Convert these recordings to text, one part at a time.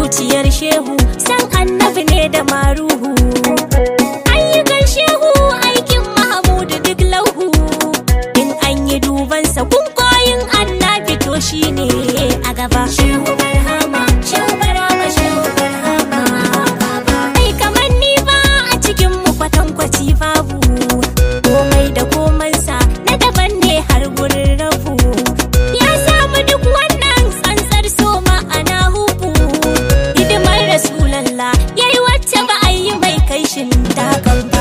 zuciyar shehu san annabi ne da maruhu ayyukan shehu aikin mahamudu duk lauhu in an yi dubansa kunkoyin annabi to shine a gaba shehu barhama shehu barhama shehu barhama ai kamar ni ba a cikin mu kwatankwaci babu komai da komansa na daban ne har gurin rabu ya samu duk wannan tsantsar so ma'ana hubu hidimar rasulallah yayi wacce ba a yi mai kai shin dakan ba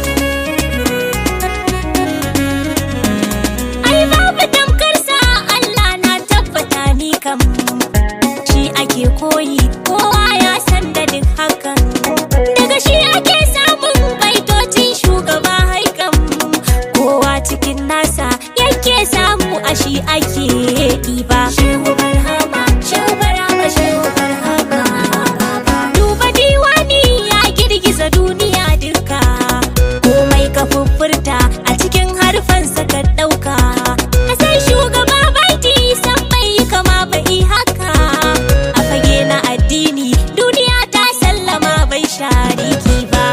ai babu tamkarsa Allah na tabbata ni kam shi ake koyi kowa ya san da duk hakan daga shi ake samun baitocin shugaba haikan kowa cikin nasa yake samu a shi ake ɗiba shehu barhama shehu barhama shehu barhama duba diwani ya girgiza duniya duka komai ka furta a cikin harfansa ka ɗauka a san shugaba baiti san bai yi kama bai haka a fage na addini duniya ta sallama bai shariki ba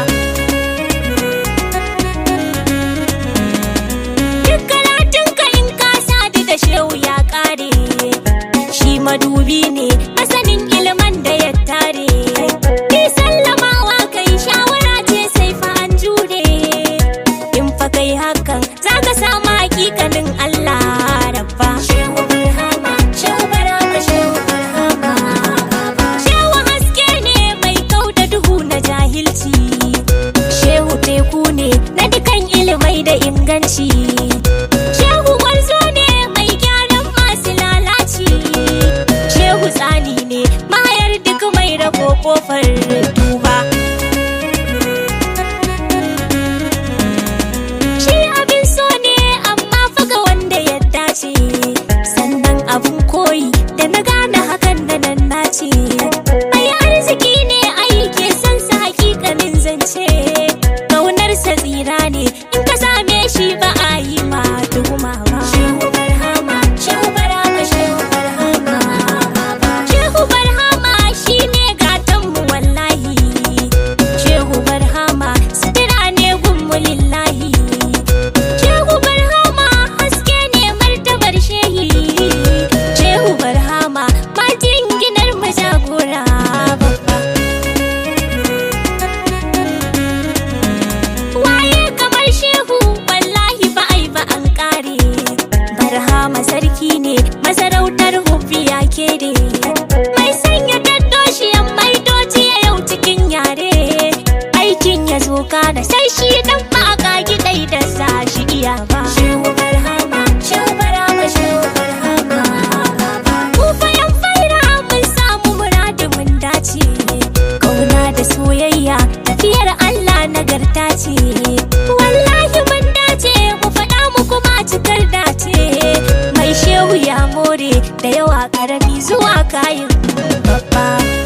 duk karatunka in ka sadu da shehu ya kare shi madubi ne masanin ilman da ya tare ni sallamawa kai shawara ce sai fa an jure in fa kai hakan za ka samu hakikanin Allah rabba shehu barhama shehu barhama shehu barhama shehu haske ne mai kau da duhu na jahilci shehu teku ne na dukan ilimai da inganci shehu gwarzo ne mai gyaran masu lalaci shehu tsani ne mayar duk mai rabo kofar duba shi abin so ne amma faga wanda ya dace sannan abin koyi da na gane hakan da nan nace ai arziki ne ai ke san sa hakikanin zance kaunarsa tsira ne in ka same shi ba a yi ma tuhuma ba shehu barhama shehu barhama shehu barhama shehu barhama shine gatan mu wallahi shehu barhama sutura ne gunmu lillahi shehu barhama haske ne martabar shehi shehu barhama majin ginar mu jagora babba waye kamar shehu wallahi ba ai ba an kare barhama sarki ne masarautar hufiya kere mai sanya daddoshiyan maitoci a yau cikin yare aikin ya zo da sai shi dan ba a kagi dai da sa shi iya ba shehu barhama shehu barhama shehu barhama ku fayan faira mun samu muradu mun dace kauna da soyayya tafiyar Allah nagarta ce wallahi mun dace mu faɗa mu kuma cikar dace mai shehu ya more da yawa karami zuwa kayan babba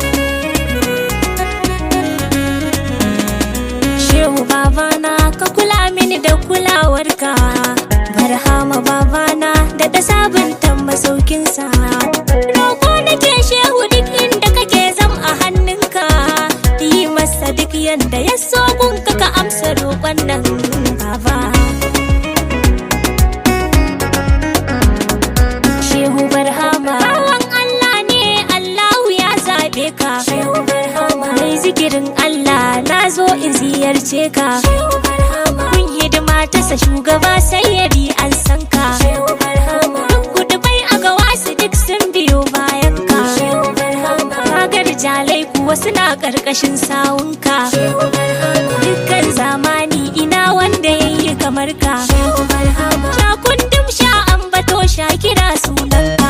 shehu babana ka kula mini da kulawarka barhama babana da ta sabunta masaukinsa roƙo nake shehu duk inda kake zam a hannunka yi masa duk yanda ya so gunka ka amsa roƙon nan baba shehu barhama bawan Allah ne Allahu ya zaɓe ka shehu barhama mai zikirin Allah na zo in ziyarce ka shehu barhama kun hidima ta sa shugaba sayyadi an san ka shehu barhama duk gudubai a gawa su duk sun biyo bayan ka shehu barhama kagar jalai kuwa suna ƙarƙashin sawunka shehu barhama dukkan zamani ina wanda yayi kamar ka shehu barhama sha kundum sha ambato sha kira sunanka